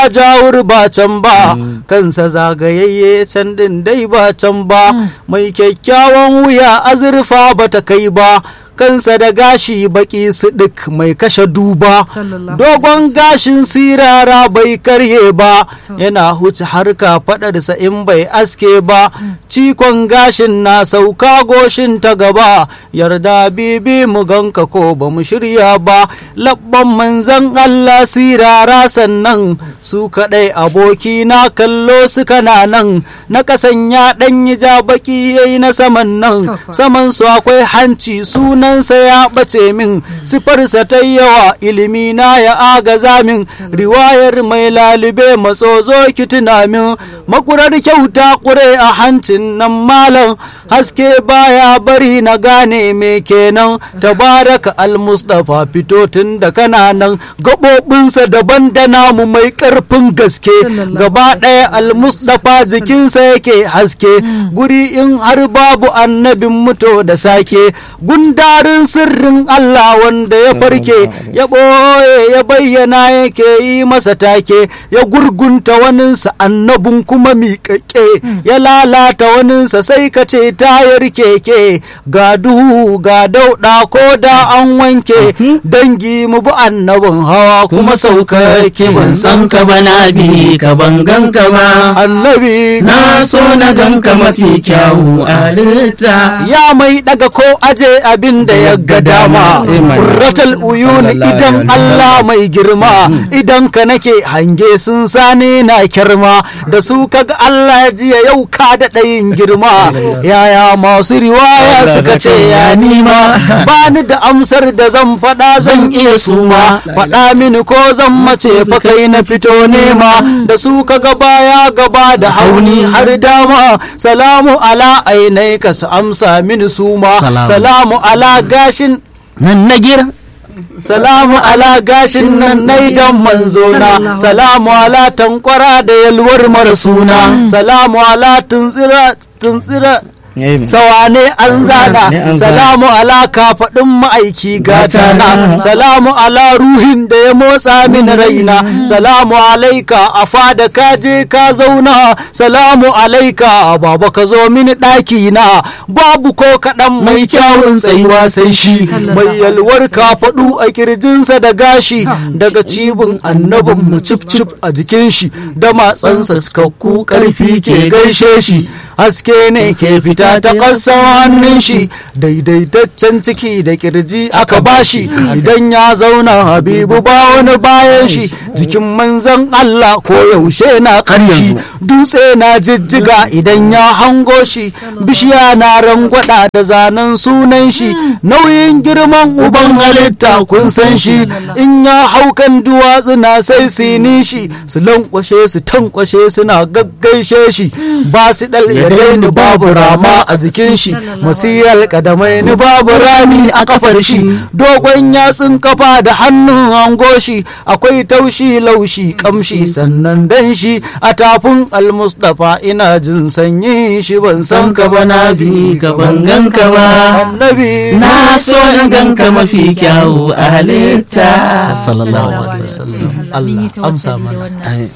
jawur ba can ba kansa zagayayye can din dai ba can ba mai kyakkyawan wuya azurfa ba ta kai ba kansa da gashi baki sidik mai kashe duba dogon gashin sirara bai karye ba yana huce harka faɗarsa in bai aske ba cikon gashin na sauka goshin ta gaba yarda bibi mu ganka ko ba mu shirya ba labban manzan Allah sirara sannan su kaɗai aboki na kallo su kana nan na kasan ya ɗanyi ja baki yayi na saman nan saman su akwai hanci sunan sunansa ya ɓace min sifarsa ta yawa ilimi na ya agaza min riwayar mai lalube matsozo ki tuna min makurar kyauta kure a hancin nan malam haske baya bari na gane me kenan tabaraka almustafa fito tun da kana nan gaɓoɓinsa daban da namu mai ƙarfin gaske gaba ɗaya almustafa jikinsa yake haske guri in har babu annabin muto da sake gundarin sirrin Allah wanda ya farke ya ɓoye ya bayyana yake yi masa take ya gurgunta waninsa annabin kuma miƙaƙe ya lalata waninsa sai ka ce tayar keke ga duhu ga dauɗa ko da an wanke dangi mu bi annabin hawa kuma sauka yake ban san ka ba na bi ka ban ganka ba annabi na so na ganka mafi kyawu a halitta ya mai daga ko aje abin da ya ga dama kurratal uyun idan Allah mai girma idan ka nake hange sun sani na kirma da su kaga Allah jiya yau ka da ɗayin girma yaya masu riwaya suka ce ya nima ba ni da amsar da zan faɗa zan iya suma faɗa mini ko zan mace fa kai na fito nema da su kaga baya gaba da hauni har dama salamu ala ainai ka su amsa mini suma salamu ala gashin nan na gira salamu ala gashin nan na idan manzona salamu ala tankwara da yalwar mara suna salamu ala tuntsira tuntsira sawane an zana salamu ala kafaɗin ma'aiki gatana salamu ala ruhin da ya motsa min raina salamu alaika a fada ka je ka zauna salamu alaika baba ka zo mini ɗaki na babu ko kaɗan mai kyawun tsayuwa sai shi mai yalwar kafaɗu a kirjinsa da gashi daga cibin annabin mu cip cip a jikin shi da matsansa cikakku ƙarfi ke gaishe shi haske ne ke fita ta ƙasan hannun shi daidaitaccen ciki da kirji aka bashi idan ya zauna habibu ba wani bayan shi jikin manzan Allah ko yaushe na ƙarshi dutse na jijjiga idan ya hango shi bishiya na rangwada da zanen sunan shi nauyin girman uban halitta kun san shi in ya haukan duwatsu na sai sini shi su lankwashe su tankwashe suna gaggaishe shi ba su ɗal ni babu rama a jikin shi masiyar kadamai ni babu rami a kafar shi dogon yatsun kafa da hannun hango shi akwai taushi laushi kamshi sannan dan shi a tafin almustafa ina jin sanyi shi ban san ka ba na bi ka ban ganka ba annabi na so na ganka mafi kyawu a halitta sallallahu alaihi wasallam Allah amsa mana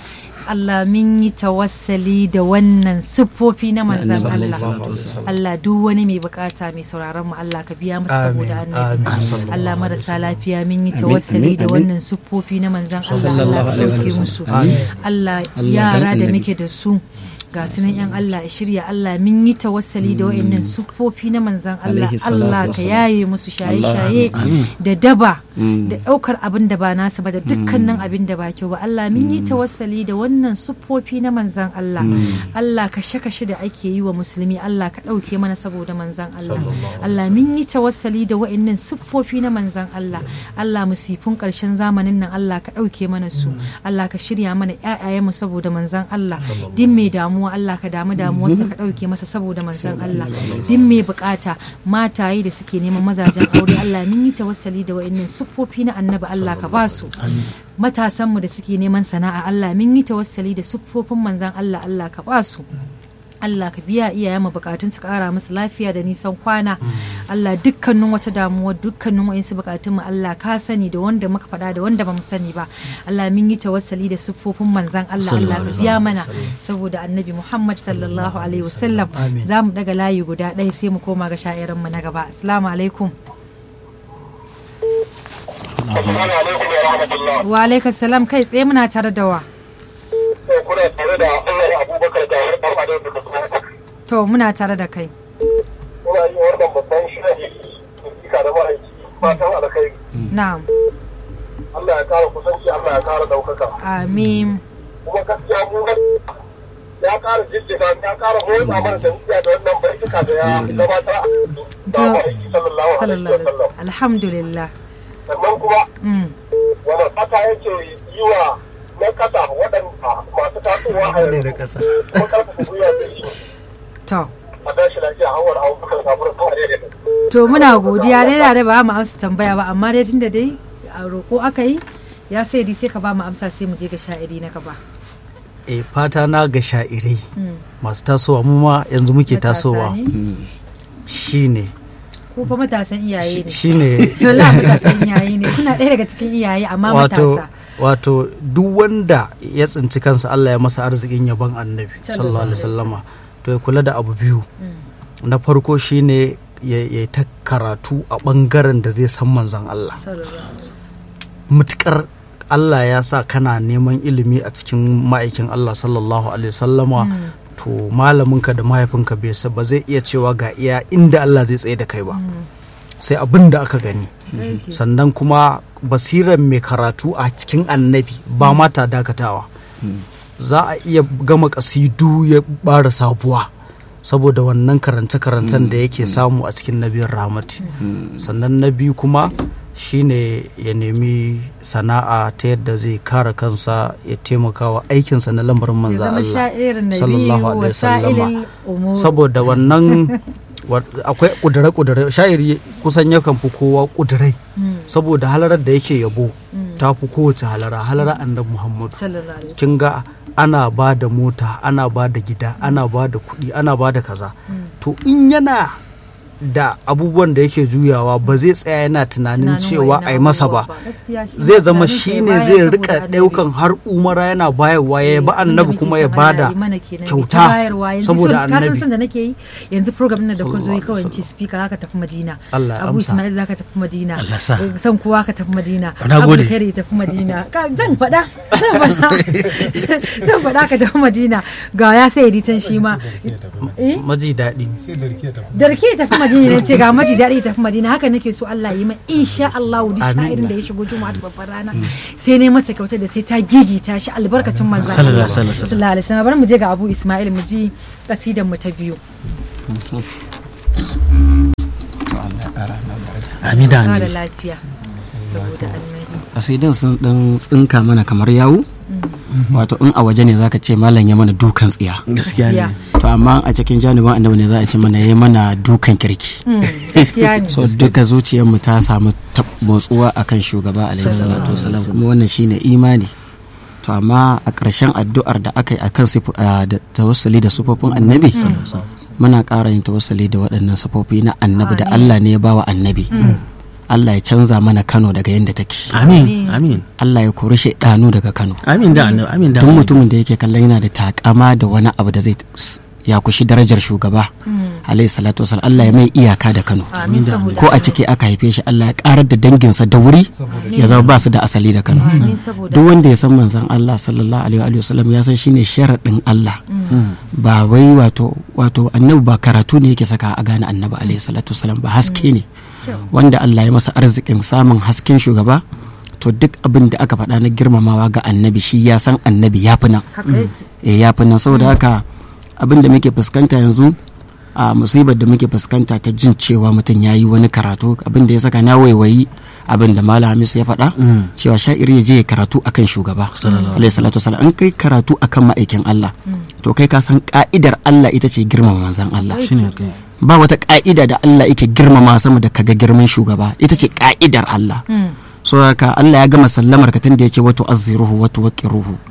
Allah min yi tawassali da wannan siffofi na manzan Allah Allah duk wani mai bukata mai sauraron mu Allah ka biya masa saboda annabi Allah marasa lafiya min yi tawassali da wannan siffofi na manzan Allah Allah ka sauke musu Allah yara da muke da su ga sunan yan Allah ya shirya Allah min yi tawassali da wa'annan siffofi na manzan Allah Allah ka yaye musu shaye-shaye da daba da daukar abin da ba nasa ba da dukkanin abin da ba kyau ba Allah min yi tawassali da wannan siffofi na manzan Allah Allah kashe-kashe da ake yi wa musulmi Allah ka ɗauke mana saboda manzan Allah Allah min yi tawassali da wa'annan siffofi na manzan Allah Allah musifin ƙarshen zamanin nan Allah ka ɗauke mana su Allah ka shirya mana ƴaƴayenmu saboda manzan Allah din mai damuwa Allah ka damu damuwarsa ka ɗauke masa saboda manzan Allah din mai bukata mataye da suke neman mazajen aure Allah min yi tawassali da wa'annan siffofi na annabi Allah ka ba su matasanmu da suke neman sana'a Allah min yi tawassali da siffofin manzan Allah Allah ka ba su Allah ka biya iyayen mu bukatun su kara musu lafiya da nisan kwana Allah dukkanin wata damuwa dukkanin wa'insu bukatun mu Allah ka sani da wanda muka faɗa da wanda bamu sani ba Allah mun yi tawassali da siffofin manzan Allah Allah ka biya mana saboda annabi Muhammad sallallahu alaihi wasallam Amin. za mu daga layi guda ɗaya sai mu koma ga sha'irin mu na gaba assalamu alaikum Assalamu alaikum wa rahmatullah. wa alaikum salam kai tsaye muna tare da wa Sai kuna tare da Allah Abubakar da har ɗan adam da kuma to muna tare da kai Muna yi wannan babban shiri kika da ma'aiki fatan alkhairi. na'am Allah ya kara kusanci, Allah ya kara ɗaukaka. amin Kuma gaskiya mu ya kara jijjiga, ya kara motsa mana da wuya da wannan baituka da ya gabatar a da ma'aiki sallallahu alaihi sallallahu wa alaihi sallam. alhamdulillah Sannan kuma mm. wani fata yake yi wa na kasa waɗanda masu tasowa a ne da yanzu ƙasa kuma karfafa gwiwa da shi. to a tashi lafiya hawar abubakar sabon kawai da to muna godiya dai da dai ba mu amsa tambaya ba amma dai tunda dai a roko aka yi ya sai dai sai ka ba mu amsa sai mu je ga sha'iri na gaba e fata na ga sha'irai Mm. masu tasowa mu ma yanzu muke Matasa tasowa ne? shine ko fa matasan iyaye ne shine Yola matasan iyaye ne kuna ɗaya daga cikin iyaye amma wato matasa wato duk wanda ya tsinci kansa Allah ya masa arzikin yaban annabi Sallallahu sallallahu alaihi alaihi wasallama to ya kula da abu biyu Mm. na farko shine ya ya ta karatu a bangaren da zai san manzon Allah mutukar Allah ya sa kana neman ilimi a cikin ma'aikin Allah sallallahu alaihi wasallama to malaminka da mahaifinka bai sa- ba zai iya cewa ga iya inda Allah zai tsaye da kai ba sai abin da aka gani sannan kuma basirar mai karatu a cikin annabi ba mata dakatawa za a iya gama kasidu ya bara sabuwa saboda wannan karance-karancen da yake samu a cikin nabiyar rahmati sannan na biyu kuma shine ya nemi sana'a ta yadda zai kare kansa ya taimaka wa aikinsa na lamarin ya manzo zama Allah sha'irin nabi sallallahu wa alaihi wasallama sa'ilil umur saboda wannan wa- akwai kudure-kudure sha'iri kusan yakan fi kowa kudurai Mm. saboda halarar da yake yabo ta fi kowace halara halara annabi muhammadu sallallahu alaihi kin ga ana ba da mota ana ba da gida ana ba da kuɗi ana ba da kaza to in yana da abubuwan da yake juyawa ba zai tsaya yana tunanin cewa a yi masa ba zai zama shi ne zai rika ɗaukan har umara yana bayarwa ya ba annabi kuma ya bada kyauta saboda annabi kasan da nake yi yanzu program ɗin da ku zo yi Sallallahu kawai alaihi ce speaker haka tafi madina Allah ya abu amsa. ismail zaka tafi madina Allah sa. Eh, san kowa ka tafi madina Na abu gode. kare tafi madina Ka- zan faɗa zan faɗa zan faɗa ka tafi madina ga ya sai editan shi ma eh maji daɗi da rake ya tafi madina ne ce ga maji daɗi ya tafi madina haka nake so Allah yi mai insha Allah duk Amin. sha'irin da ya shigo juma'a da babbar rana sai ne masa kyauta da sai ta gigita shi albarkacin manzo Sallallahu Allah. alaihi wasallam. sallallahu alaihi wasallam bari mu je ga Abu Ismail mu ji kasidan mu ta biyu amin da ba da annabi lafiya saboda annabi kasidin sun dan tsinka mana kamar yawu wato in a waje ne zaka ce malam ya mana dukan tsiya gaskiya ne to amma a cikin janibin annabi ne za a ce mana ya mana dukan kirki Mm, gaskiya ne so duka zuciyarmu ta samu tab- motsuwa akan shugaba alaihi salatu wasalam kuma wannan shine imani to amma a ƙarshen addu'ar da aka yi akan sifu- a da tawassuli da sufofin annabi muna ƙara yin tawassuli da waɗannan sufofi na annabi da Allah ne ya bawa annabi Allah ya canza mana Kano daga yadda take amin amin Allah ya kori shaidanu daga Kano amin da annabi amin da duk annabi. mutumin da yake kallon yana da takama da wani abu da zai s- ya kushi darajar shugaba alaihi salatu wasallam Allah ya mai iyaka da Kano amin saboda ko a ciki aka haife shi Allah ya karar da danginsa da wuri ya zama ba su da asali da Kano amin saboda duk wanda ya san manzon Allah sallallahu alaihi wa sallam ya san shine sharadin Allah ba wai wato wato annabi ba karatu ne yake saka a gane annabi alaihi salatu wasallam ba haske ne wanda Allah ya masa arzikin samun hasken shugaba to duk abin da aka faɗa na girmamawa ga annabi shi ya san annabi ya fi nan haka yake eh ya fi nan saboda haka abin da muke fuskanta yanzu a musibar da muke fuskanta ta jin cewa mutum ya yi wani karatu abin da ya saka na waiwayi abin da malam hamis ya faɗa cewa sha'iri ya je ya karatu akan shugaba alaihi salatu wasallam an kai karatu akan ma'aikin Allah to kai ka san ka'idar Allah ita ce girmama manzon Allah shine kai ba wata ka'ida da Allah yake girmama sama da kaga girman shugaba ita ce ka'idar Allah so haka Allah ya gama sallamar ka tun da yace wato azziruhu wato waqiruhu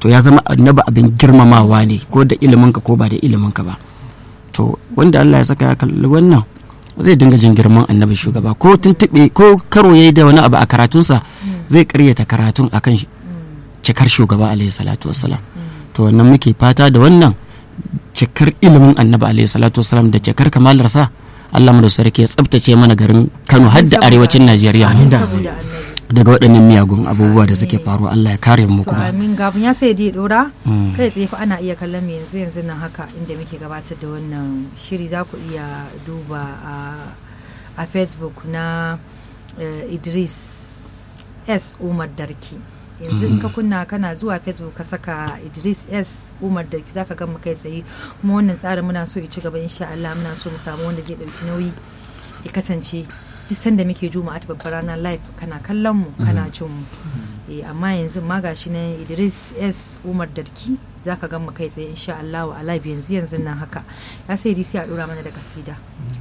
to ya zama annabi abin girmamawa ne ko da iliminka ko ba da iliminka ba to wanda Allah ya saka ya kalli wannan zai dinga jin girman annabi shugaba ko tuntuɓe ko karo yayi da wani abu a karatunsa zai karyata karatun akan cikar shugaba alaihi salatu wassalam to wannan muke fata da wannan cikar ilimin annabi alaihi salatu wassalam da cikar kamalarsa Allah mu da sarki ya tsabtace mana garin Kano har da arewacin Najeriya saboda annabi daga waɗannan miyagun abubuwa da suke faruwa Allah ya kare mu to kuma amin gabin ya sai dai dora Mm. kai tsaye fa ana iya kallon mu yanzu yanzu nan haka inda muke gabatar da wannan shiri za ku iya duba a a facebook na eh, idris s umar darki yanzu in ka kunna kana zuwa facebook ka saka idris s umar darki zaka ga mu kai tsaye kuma wannan tsarin muna so ya ci gaba insha Allah muna so mu samu wanda zai dauki nauyi ya kasance duk sanda muke juma'a ta babbar ranar live kana kallon mu kana jin mu Eh, amma yanzu ma gashi na Idris S Umar Darki zaka ga mu kai tsaye insha Allah a live yanzu yanzu nan haka ya sai dai sai a dora mana da kasida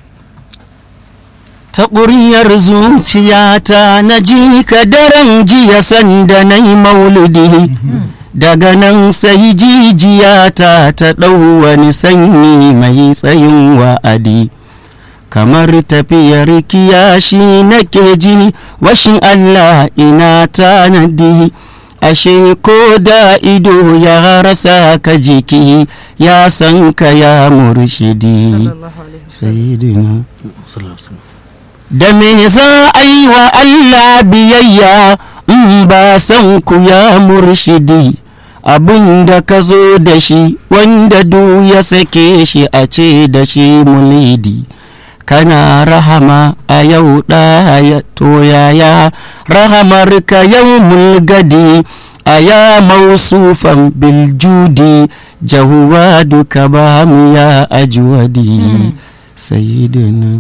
ta ƙuryar zuciyata na ji ka daren jiya sanda na yi mauludi daga nan sai jijiyata ta ɗau wani sanyi mai tsayin wa'adi kamar tafiyar kiyashi nake ji washin Allah ina tanadi ashe ko da ido ya rasa ka jiki ya san ka ya murshidi sallallahu alaihi sayyidina da me za a yi wa Allah biyayya in ba san ku ya murshidi abin da ka zo da shi wanda du ya sake shi a ce da shi mulidi kana rahama a yau ɗaya to yaya rahamar ka yau mulgadi a ya mausufan biljudi jahuwa duka ba mu ya ajuwadi sayyidina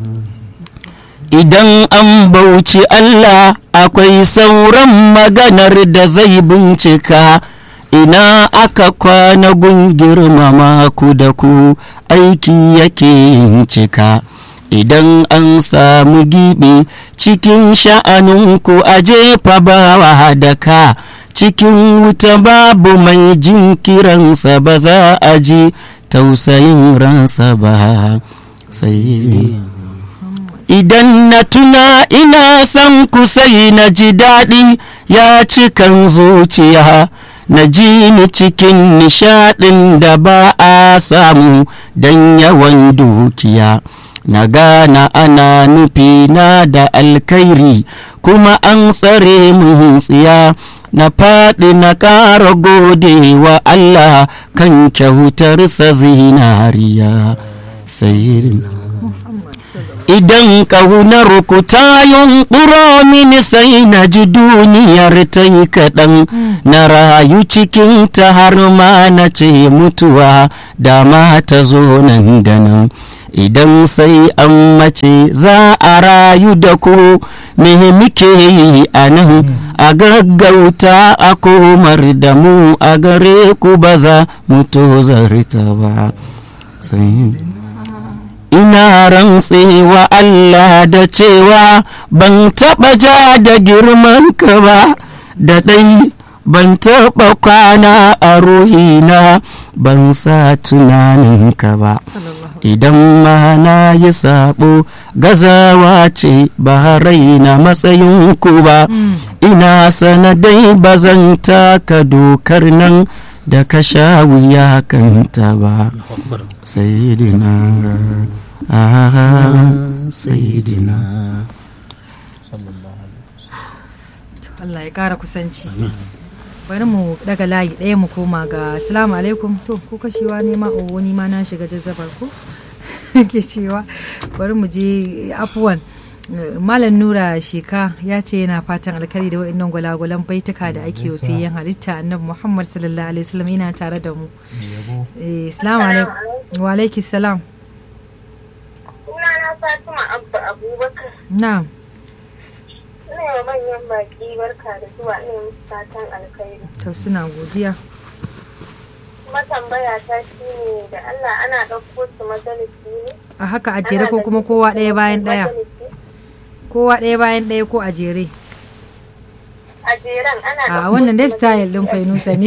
idan an bauci Allah akwai sauran maganar da zai bincika ina aka kwana gun girmama ku da ku aiki yake yin cika idan an samu gibi cikin sha'aninku a jefa bawa da ka cikin wuta babu mai jin kiransa ba za a ji tausayin ransa ba sai idan na tuna ina son ku sai na ji daɗi ya cikan zuciya na ji ni cikin nishaɗin da ba a samu don yawan dukiya na gana ana nufi na da alkairi kuma an tsare mun tsiya na faɗi na ƙara gode wa Allah kan kyautarsa zinariya sayyidina idan ƙaunar ku ta yunƙuro mini sai na ji duniyar ta yi kaɗan na rayu cikin ta har ma na ce mutuwa da ma ta zo nan da nan idan sai an mace za a rayu da ku me muke yi a nan a gaggauta a komar da mu a gare ku ba za mu tozarta ba sai ina rantsewa Allah da cewa ban taɓa ja da girman ka ba da ɗai ban taɓa kwana a ruhina ban sa tunanin ka ba idan ma na yi sabo gazawa ce ba raina matsayin ku ba ina sanadai ba zan taka dokar nan da ka sha wuya kanta ba sayidina ah sayidina Allah ya ƙara kusanci bari mu daga layi ɗaya mu koma ga assalamu alaikum to ko kashewa ne ma o wani ma na shiga jazzabar ko ke cewa bari mu je afuwan malam nura sheka ya ce yana fatan alkari da wa'annan gwalagwalan baituka da ake wa fiyen halitta annabi muhammad sallallahu alaihi wasallam yana tare da mu Eh, assalamu alaikum wa alaikis salam Sunana Fatima Abba Abubakar. na'am Ina wa manyan baki barka da zuwa ina musu fatan alkhairi. to suna godiya Kuma tambaya ta shi ne da Allah ana ɗauko su majalisi ne. a haka a jere ko kuma kowa ɗaya bayan ɗaya Majalisi. kowa ɗaya bayan ɗaya ko a jere A jeren ana a ɗauko wannan dai su style majalisi din a- fainusa ne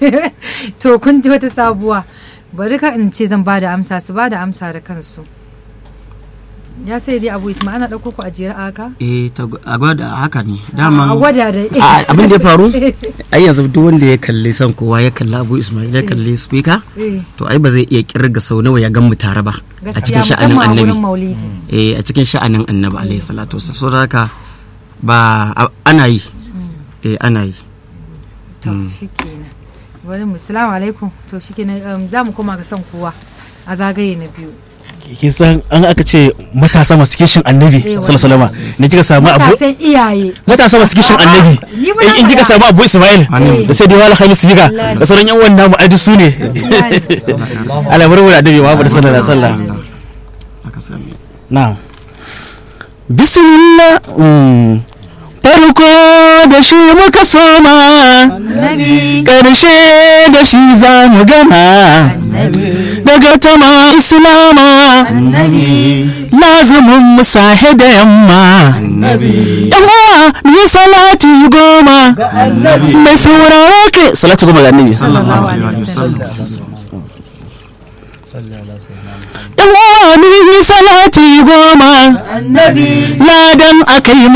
to kun ji wata sabuwa bari ka in ce zan ba da amsa su ba da amsa da kansu ya sai dai abu isma ana ɗauko ku a jere a haka eh ta gwa- a gwada haka ne a daman gwada da a- abin da ya faru ai yanzu duk wanda ya kalli son kowa ya kalli abu ismail ya kalli speaker Eh, to ai ba zai iya kirga sau nawa ya gan mu tare ba a cikin gaskiya sha'anin musamman a annabi wurin maulidi eh a cikin sha'anin annabi alaihi salatu wasallam so da haka ba a- ana yi eh ana yi to shikenan bari mu salamu alaikum to shikenan um, za mu koma ga son kowa a zagaye na biyu kin san an aka ce matasa masu kishin annabi Eh, sallallahu alaihi wasallam ne kika samu abu matasan iyaye matasa masu kishin A'a, annabi ni ba in na in kika faɗa. samu abu ismail Amin. da sai dai wala khamis biga Wallahi. da sauran yan wannan mu aji su ne ala barbu da annabi Muhammad sallallahu alaihi wasallam aka sami na'am bismillah mm. farko da shi muka soma annabi ƙarshe da shi za mu gama annabi daga tama islama annabi lazumin musahe da yamma yan uwa ni salati goma mai sauraro ke salati goma ga annabi sallallahu alaihi wasallam yan uwa ni salati goma annabi ladan akai